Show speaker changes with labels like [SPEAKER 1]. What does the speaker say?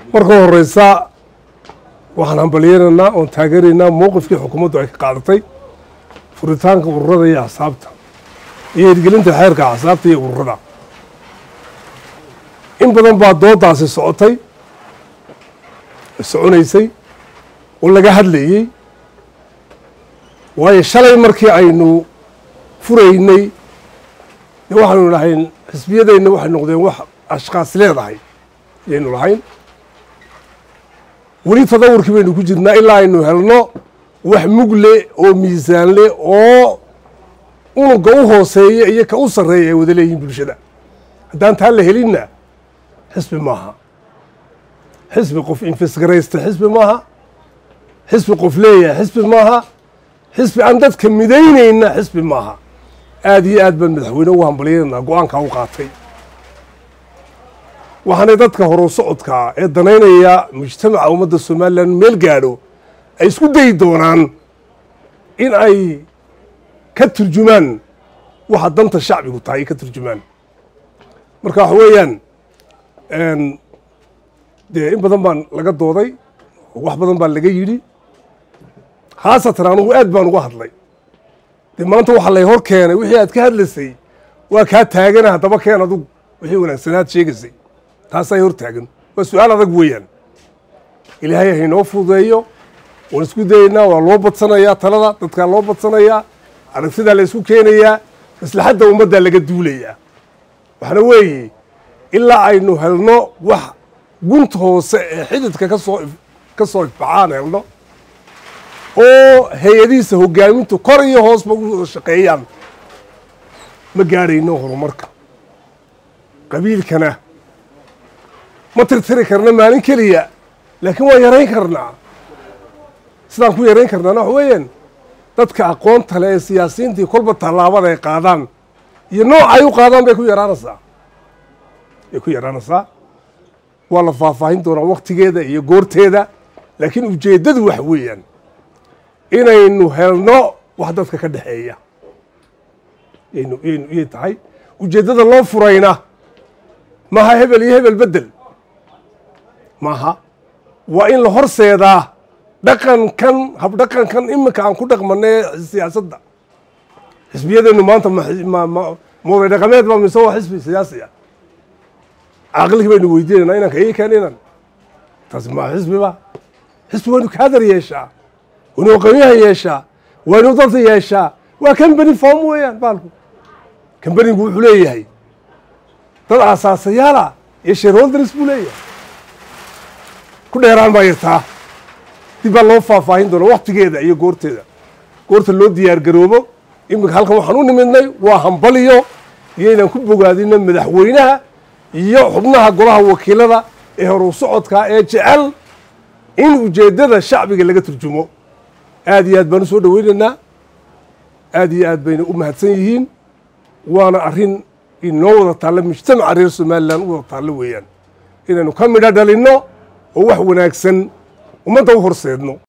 [SPEAKER 1] marka horeysa waxaan hambalyeynaynaa oon taageeraynaa mowqifkii xukuumaddu ay ka qaadatay furitaanka ururada iyo axsaabta iyo hirgelinta xeerka axsaabta iyo ururada in badan baa doodaasi socotay soconaysay oo laga hadlayey waayo shalay markii aynu furaynay de waxaanu lahayn xisbiyadeenna waxay noqdeen wax ashkaas leedahay ayaynu lahayn weli tadawurkii baynu ku jirnaa ilaa aynu helno wax mugle oo miisaanle oo unuga u hooseeya iyo ka u sarreeya ay wada leeyihiin bulshada haddaan taa la helinna xisbi maaha xisbi qof infisgaraysta xisbi maaha xisbi qof leeyahay xisbi maaha xisbi aan dadka midaynayna xisbi maaha aad iyo aad baan madaxweyne ugu hambalyaynanaa go-aankaa u qaatay waxaanay dadka horu socodkaa ee danaynaya mujtamaca ummadda somalilan meel gaadho ay isku dayi doonaan in ay ka turjumaan waxa danta shacbigu tahay ka turjumaan marka waxa weeyaan dee in badan baan laga dooday oo wax badan baa laga yidhi khaasatan anugu aad baan uga hadlay dee maanta waxaa lay hor keenay wixii aad ka hadlaysay waa kaa taagana haddaba keen adugu wixii wanaagsanaad sheegaysay taasaa hor taagan waa su-aal adag weeyaan ilaahay haynoo fududeeyo waan isku dayaynaa waa loo badsanayaa talada dadkaa loo badsanayaa aragtidaa la isku keenayaa maslaxadda ummaddaa laga duulayaa waxaana weeye ilaa aynu helno wax gunta hoose ee xididka kasoo ka soo ifbaxaan helno oo hay-adihiisa hogaamintu kor iyo hoosba u wada shaqeeyaan ma gaadhayno horumarka qabiilkana ma tirtiri karna maalin keliya laakiin waan yarayn karnaa sidaan ku yarayn karnaana waxa weeyaan dadka aqoonta le ee siyaasiyiintii kolba tallaabada ay qaadaan iyo nooca ay u qaadaan bay ku yaraanaysaa bay ku yaraanaysaa waa la faahfaahin doonaa waktigeeda iyo goorteeda laakiin ujeeddadu waxa weeyaan inaynu helno wax dadka ka dhexeeya yaynu yaynu iyay tahay ujeeddada loo furayna maaha hebel iyo hebel bedel maaha waa in la horseedaa dhaqankan habdhaqankan iminka aan ku dhaqmanay siyaasadda xisbiyadeennu maanta mooday dhaqameed baa mise waa xisbi siyaasi ah caqligii baynu weydiinayna inanka ii keen inan taasi maa xisbiba xisbi waynu kaadar yeeshaa waynu aqoonyahan yeeshaa waynu dada yeeshaa waa cambany form weeyaan baalku cambanigu wuxuu leeyahay dad aasaasayaala iyo shareholders buu leeyahay ku dheeraan baa yartaa dib baa loo faahfaahin doona waktigeeda iyo goorteeda goorta loo diyaar garoobo iminka halkan waxaan u nimidnay waa hambaliyo iyo inaan ku bogaadino madaxweynaha iyo xubnaha golaha wakiilada ee horu socodkaa ee jecel in ujeeddada shacbiga laga turjumo aad iyo aad baan u soo dhoweynaynaa aad iyo aad bayna u mahadsan yihiin waana arrin inoo wada taallo mujtamaca reer somalilan u wada taallo weeyaan inaynu ka midho dhalinno oo wax wanaagsan ummadda u horseedno